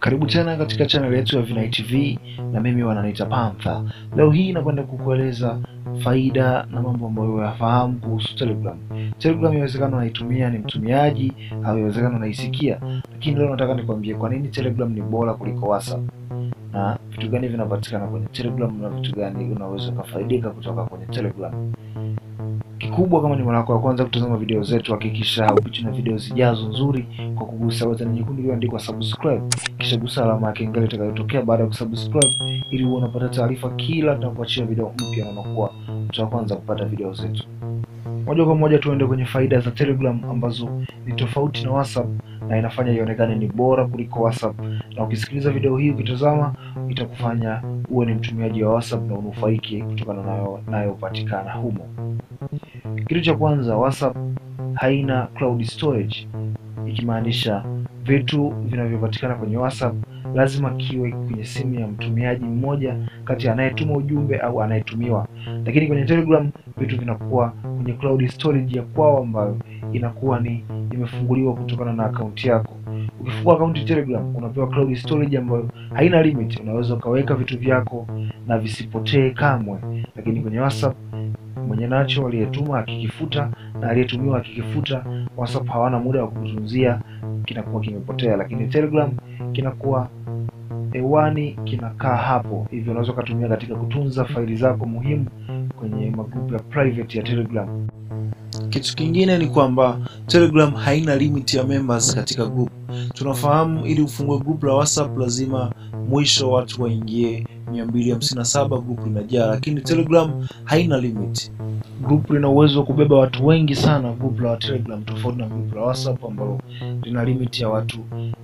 Karibu tena katika channel yetu ya Vinai TV na mimi wananiita Panther. Leo hii nakwenda kukueleza faida na mambo ambayo uyafahamu kuhusu Telegram. Telegram inawezekana unaitumia ni mtumiaji au inawezekana unaisikia, lakini leo nataka nikwambie kwa nini Telegram ni bora kuliko WhatsApp na vitu gani vinapatikana kwenye Telegram na vitu gani unaweza ukafaidika kutoka kwenye Telegram. Kikubwa, kama ni mara yako ya kwanza kutazama video zetu, hakikisha haupitwi na video zijazo nzuri kwa kugusa button nyekundu iliyoandikwa subscribe, kisha gusa alama ya kengele itakayotokea baada ya kusubscribe, ili uwe unapata taarifa kila tunapoachia video mpya na unakuwa mtu wa kwanza kupata video zetu. Moja kwa moja tuende kwenye faida za Telegram ambazo ni tofauti na WhatsApp na inafanya ionekane ni bora kuliko WhatsApp, na ukisikiliza video hii ukitazama, itakufanya uwe ni mtumiaji wa WhatsApp na unufaiki kutokana nayo nayopatikana humo. Kitu cha kwanza, WhatsApp haina cloud storage, ikimaanisha vitu vinavyopatikana kwenye WhatsApp lazima kiwe kwenye simu ya mtumiaji mmoja kati ya anayetuma ujumbe au anayetumiwa, lakini kwenye Telegram vitu vinakuwa kwenye cloud storage ya kwao ambayo inakuwa ni imefunguliwa kutokana na akaunti yako. Ukifungua akaunti Telegram unapewa cloud storage ambayo haina limit, unaweza ukaweka vitu vyako na visipotee kamwe, lakini kwenye WhatsApp mwenye nacho aliyetuma akikifuta na aliyetumiwa akikifuta, WhatsApp hawana muda wa kukutunzia, kinakuwa kimepotea, lakini Telegram kinakuwa hewani, kinakaa hapo, hivyo unaweza ukatumia katika kutunza faili zako muhimu kwenye magrupu ya private ya Telegram. Kitu kingine ni kwamba Telegram haina limit ya members katika group. Tunafahamu ili ufungue group la WhatsApp lazima mwisho watu waingie 257 group linajaa, lakini Telegram haina limit. Group lina uwezo wa kubeba watu wengi sana, group la Telegram, tofauti na group la WhatsApp ambalo lina limit ya watu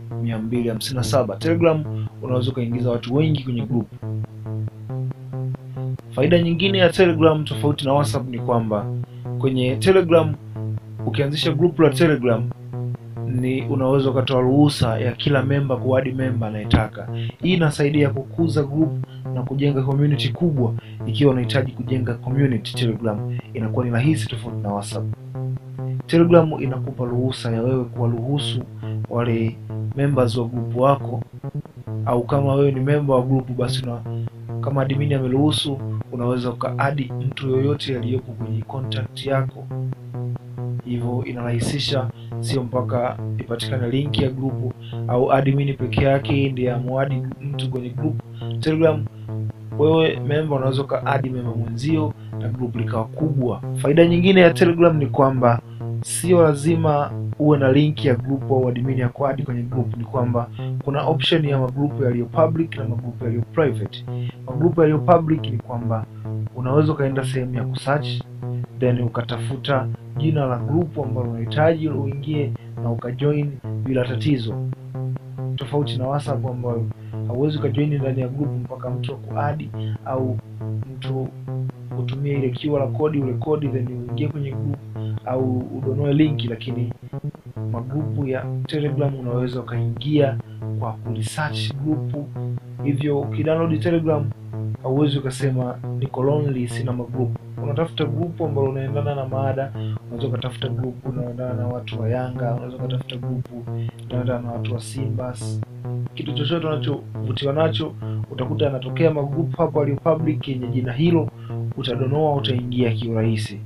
257. Telegram unaweza ukaingiza watu wengi kwenye group. Faida nyingine ya Telegram tofauti na WhatsApp ni kwamba kwenye Telegram ukianzisha group la Telegram ni unaweza ukatoa ruhusa ya kila memba kuadi memba anayetaka. Hii inasaidia kukuza group na kujenga community kubwa. Ikiwa unahitaji kujenga community, Telegram inakuwa ni rahisi tofauti na WhatsApp. Telegram inakupa ruhusa ya wewe kuwaruhusu wale members wa group wako, au kama wewe ni memba wa group basi una, kama admin ameruhusu, unaweza ukaadi mtu yoyote aliyepo kwenye contact yako hivyo inarahisisha, sio mpaka ipatikane link ya grupu au admin peke yake ndiye amuadi mtu kwenye grupu. Telegram wewe memba unaweza ukaadi memba mwenzio na grupu likawa kubwa. Faida nyingine ya Telegram ni kwamba sio lazima uwe na link ya grupu au admin ya kuadi kwenye grupu. Ni kwamba kuna option ya magrupu yaliyo public na magrupu yaliyo private. Magrupu yaliyo public ni kwamba unaweza ukaenda sehemu ya kusearch then ukatafuta jina la grupu ambalo unahitaji uingie na ukajoin bila tatizo, tofauti na WhatsApp ambayo hauwezi ukajoin ndani ya grupu mpaka mtu akuadi au mtu utumie ile QR code ule kodi then uingie kwenye grupu au udonoe linki. Lakini magrupu ya Telegram unaweza ukaingia kwa kuresearch grupu, hivyo ukidownload Telegram hauwezi ukasema niko lonely, sina magrupu. Unatafuta grupu ambalo unaendana na maada. Unaweza ukatafuta grupu unaendana na watu wa Yanga, unaweza ukatafuta grupu unaendana na watu wa Simba. Kitu chochote unachovutiwa nacho utakuta yanatokea magrupu hapo aliyo public yenye jina hilo, utadonoa, utaingia kiurahisi.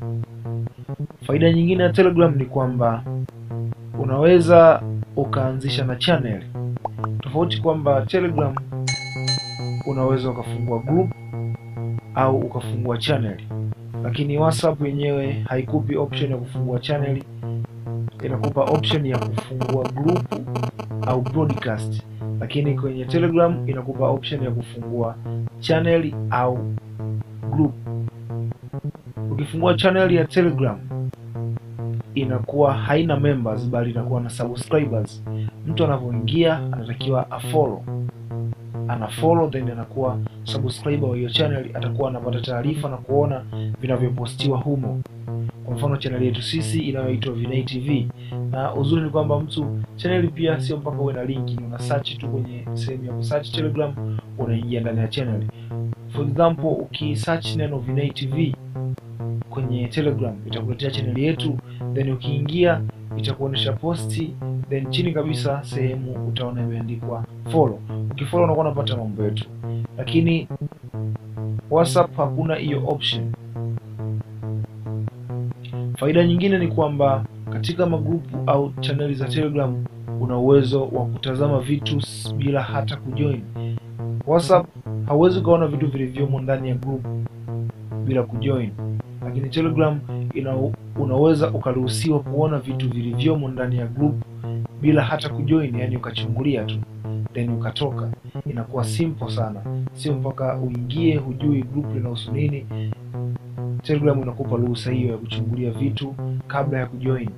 Faida nyingine ya Telegram ni kwamba unaweza ukaanzisha na channel tofauti, kwamba Telegram unaweza ukafungua group au ukafungua channel, lakini WhatsApp yenyewe haikupi option ya kufungua channel, inakupa option ya kufungua group au broadcast, lakini kwenye Telegram inakupa option ya kufungua channel au group. Ukifungua channel ya Telegram inakuwa haina members, bali inakuwa na subscribers. Mtu anapoingia anatakiwa afollow ana follow then anakuwa subscriber wa hiyo channel, atakuwa anapata taarifa na kuona vinavyopostiwa humo. Kwa mfano channel yetu sisi inayoitwa Vinai TV, na uzuri ni kwamba mtu channel pia sio mpaka uwe na linki, ni una search tu kwenye sehemu ya kusearch Telegram, unaingia ndani ya channel. For example, ukisearch neno Vinai TV kwenye Telegram itakuletea channel yetu, then ukiingia itakuonyesha posti, then chini kabisa sehemu utaona imeandikwa follow. Ukifollow unakuwa unapata mambo yetu, lakini WhatsApp hakuna hiyo option. Faida nyingine ni kwamba katika magrupu au chaneli za Telegram una uwezo wa kutazama vitu bila hata kujoin. WhatsApp hauwezi ukaona vitu vilivyomo ndani ya group bila kujoin, lakini Telegram ina, unaweza ukaruhusiwa kuona vitu vilivyomo ndani ya group bila hata kujoin, yani ukachungulia tu then ukatoka. Inakuwa simple sana, sio mpaka uingie hujui group linahusu nini. Telegram inakupa ruhusa hiyo ya kuchungulia vitu kabla ya kujoin.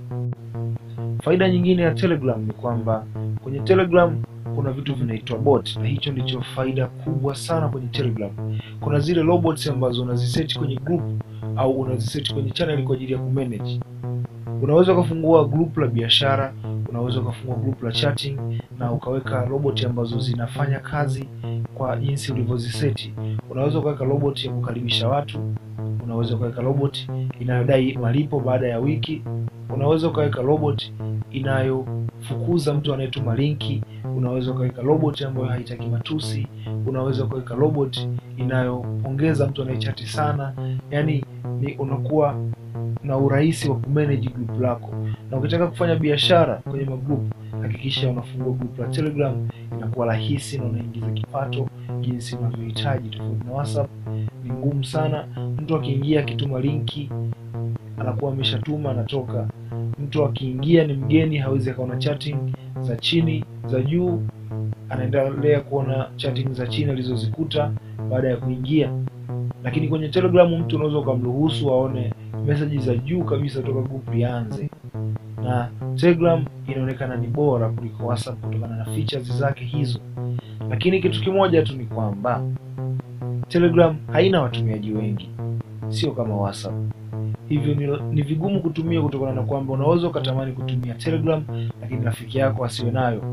Faida nyingine ya Telegram ni kwamba kwenye Telegram kuna vitu vinaitwa bot, na hicho ndicho faida kubwa sana kwenye Telegram. Kuna zile robots ambazo unaziseti kwenye group au unaziseti kwenye channel kwa ajili ya kumanage. Unaweza ukafungua group la biashara, unaweza ukafungua group la chatting na ukaweka robot ambazo zinafanya kazi kwa jinsi ulivyoziseti. Unaweza ukaweka robot ya kukaribisha watu, unaweza ukaweka robot inayodai malipo baada ya wiki, unaweza ukaweka robot inayofukuza mtu anayetuma linki, unaweza ukaweka robot ambayo haitaki matusi, unaweza ukaweka robot inayopongeza mtu anayechati sana. Yani ni unakuwa na urahisi wa kumanage group lako, na ukitaka kufanya biashara kwenye magroup, hakikisha unafungua group la Telegram. Inakuwa rahisi na unaingiza kipato jinsi unavyohitaji. Tofauti na WhatsApp ni ngumu sana. Mtu akiingia akituma linki anakuwa ameshatuma anatoka. Mtu akiingia ni mgeni, hawezi akaona chatting za chini za juu, anaendelea kuona chatting za chini alizozikuta baada ya kuingia. Lakini kwenye Telegram mtu unaweza ukamruhusu aone message za juu kabisa toka group lianze, na Telegram inaonekana ni bora kuliko WhatsApp kutokana na features zake hizo. Lakini kitu kimoja tu ni kwamba Telegram haina watumiaji wengi, sio kama WhatsApp hivyo ni, ni vigumu kutumia kutokana na kwamba unaweza ukatamani kutumia Telegram lakini rafiki yako asiwe nayo,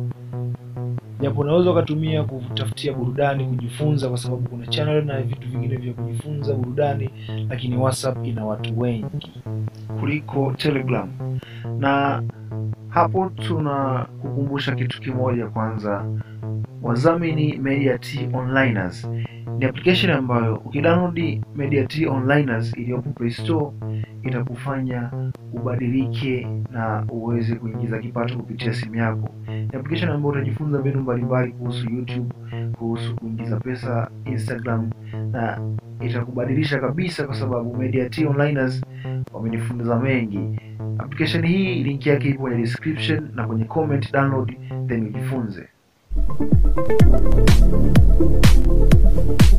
japo unaweza ukatumia kutafutia burudani, kujifunza, kwa sababu kuna channel na vitu vingine vya kujifunza burudani, lakini WhatsApp ina watu wengi kuliko Telegram. Na hapo tuna kukumbusha kitu kimoja kwanza, wadhamini Mediat Onliners ni application ambayo ukidownload Mediat Onliners iliyopo Play Store itakufanya ubadilike na uweze kuingiza kipato kupitia simu yako. Ni application ambayo utajifunza mbinu mbalimbali kuhusu YouTube, kuhusu kuingiza pesa Instagram, na itakubadilisha kabisa, kwa sababu Mediat Onliners wamenifunza mengi. Application hii link yake ipo kwenye description na kwenye comment, download then ujifunze.